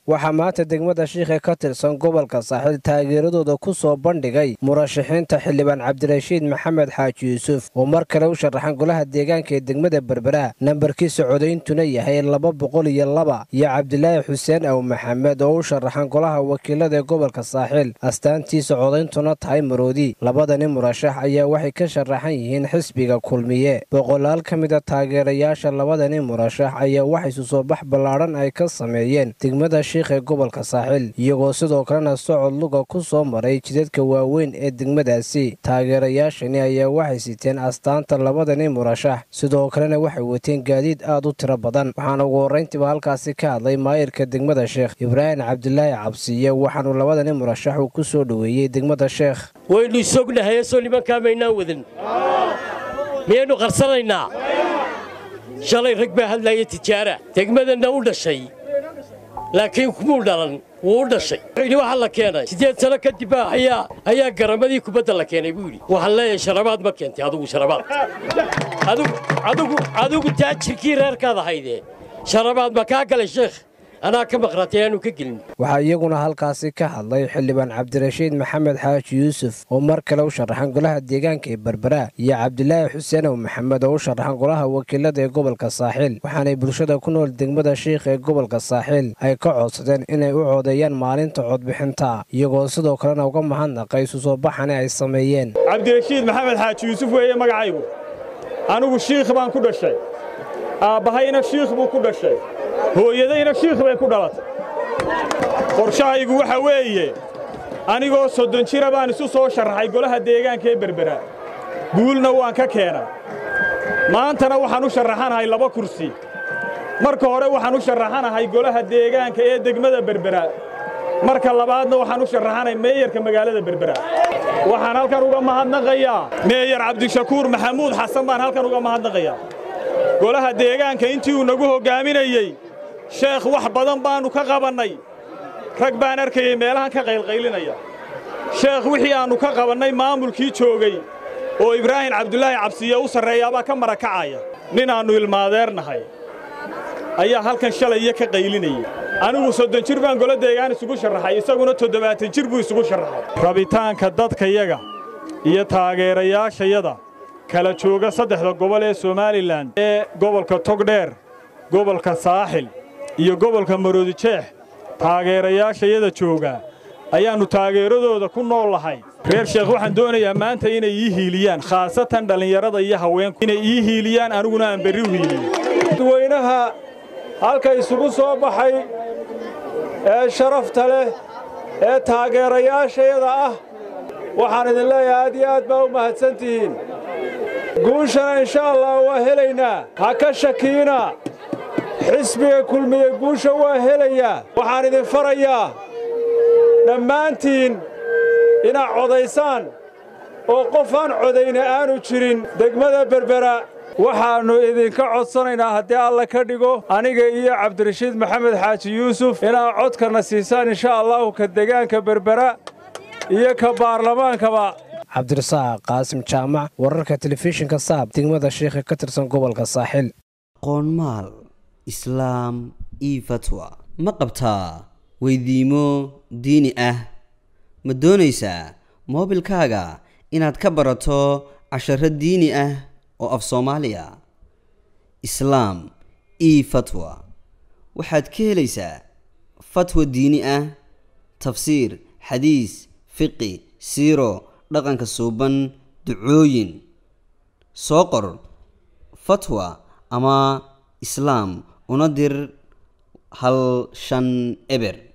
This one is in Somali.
waxaa maanta degmada shiikhe ka tirsan gobolka saaxiil taageeradooda ku soo bandhigay murashaxiinta xildhibaan cabdirashiid maxamed xaaji yuusuf oo mar kale u sharaxan golaha deegaanka ee degmada berbera nambarkiisa codayntuna yahay laba boqol iyo laba iyo cabdilaahi xuseen aw maxamed oo u sharaxan golaha wakiilada ee gobolka saaxiil astaantiisa codayntuna tahay maroodi labadani murashax ayaa waxay ka sharaxan yihiin xisbiga kulmiye boqolaal ka mida taageerayaasha labadani murashax ayaa wax isu soo bax ballaadhan ay ka sameeyeen degmada shiikh ee gobolka saaxiil iyagoo sidoo kalena socod luga ku soo maray jidadka waaweyn ee degmadaasi taageerayaashani ayaa waxay siteen astaanta labadani murashax sidoo kalena waxay wateen gaadiid aad u tiro badan waxaana ugu horrayntiiba halkaasi ka hadlay maayirka degmada sheekh ibraahim cabdilaahi cabsiye waxaanu labadani murashax uu ku soo dhoweeyey degmada sheekh waynu isognahay soo nimankaa maynaan wadan miyaynu qarsanaynaa shalay rag baa hadlaaya tijaara degmadanna u dhashay laakiin kumuu dhalan wuu u dhashay wuxuu waxaa la keenay siddeed sano kadib ayaa ayaa garamadii kubadda la keenay buu yidhi waxaan leeyahay sharabaad ma keentay adugu sharabaad adigu adigu taajirkii reerkaad ahaydee sharabaad ma kaa galay sheekh anaa ka maqnaatay aanu ka gelin waxaa iyaguna halkaasi ka hadlay xildhibaan cabdirashiid maxamed xaaji yuusuf oo mar kale u sharaxan golaha deegaanka ee berbera iyo cabdilaahi xuseen ow maxamed oo u sharaxan golaha wakiilada ee gobolka saaxiil waxaanay bulshada ku nool degmada shiikh ee gobolka saaxiil ay ka codsadeen inay u codeeyaan maalinta codbixinta iyagoo sidoo kalena uga mahadnaqay isu soo baxani ay sameeyeen cabdirashiid maxamed xaaji yuusuf weeye magacaygu anigu shiikh baan ku dhashay aabbahayna shiikh buu ku dhashay hooyadayna shiikh bay ku dhalatay qorshahaygu waxa weeye anigoo soddon jira baan isu soo sharraxay golaha deegaanka ee berbera guulna waan ka keenay maantana waxaan u sharraxanahay laba kursi marka hore waxaan u sharraxanahay golaha deegaanka ee degmada berbera marka labaadna waxaan u sharraxanay meeyarka magaalada berbera waxaan halkan uga mahadnaqayaa meeyar cabdishakuur maxamuud xasan baan halkan uga mahadnaqayaa golaha deegaanka intii uu nagu hoggaaminayey sheekh wax badan baannu ka qabannay rag baan arkayey meelahan ka qaylqaylinaya sheekh wixii aannu ka qabannay maamulkii joogay oo ibraahim cabdulaahi cabsiye u sarreeyaabaa ka marakacaya ninaannu ilmaadeernahay ayaa halkan shalaya ka qaylinayay anigu soddon jir baan golo deegaan isugu sharraxay isaguna toddobaatan jir buu isugu sharraxay rabitaanka dadkayaga iyo taageerayaashayada kala jooga saddexda gobol ee somalilan ee gobolka togdheer gobolka saaxil iyo gobolka maroodijeex taageerayaashayada jooga ayaannu taageeradooda ku nool lahay reer sheekh waxaan doonayaa maanta inay ii hiiliyaan khaasatan dhallinyarada iyo haweenku inay ii hiiliyaan aniguna aan berri u hiiliyo dadweynaha halka isugu soo baxay ee sharafta leh ee taageerayaashayada ah waxaan idin leeyahay aad iyo aad baa u mahadsan tihiin guushana insha allah waa helaynaa ha ka shakiina xisbiga kulmiye guusha waa helayaa waxaan idin farayaa dhammaantiin inaad codaysaan oo qof aan codayna aanu jirin degmada berbera waxaannu idinka codsanaynaa haddii alla ka dhigo aniga iyo cabdirashiid maxamed xaaji yuusuf inaad codkana siisaan insha allahu ka degaanka berbera iyo ka baarlamaankaba cabdirasaaq qaasim jaamac wararka telefishinka saab degmada shiikha ka tirsan gobolka saaxiil qoonmaal islaam io fatwa ma qabtaa weydiimo diini ah ma doonaysaa moobilkaaga inaad ka barato casharo diini ah oo af soomaaliya islaam io fatwa waxaad ka helaysaa fatwa diini ah tafsiir xadiis fiqi siiro dhaqanka suuban ducooyin soo qor fatwa ama islaam una dir hal shan eber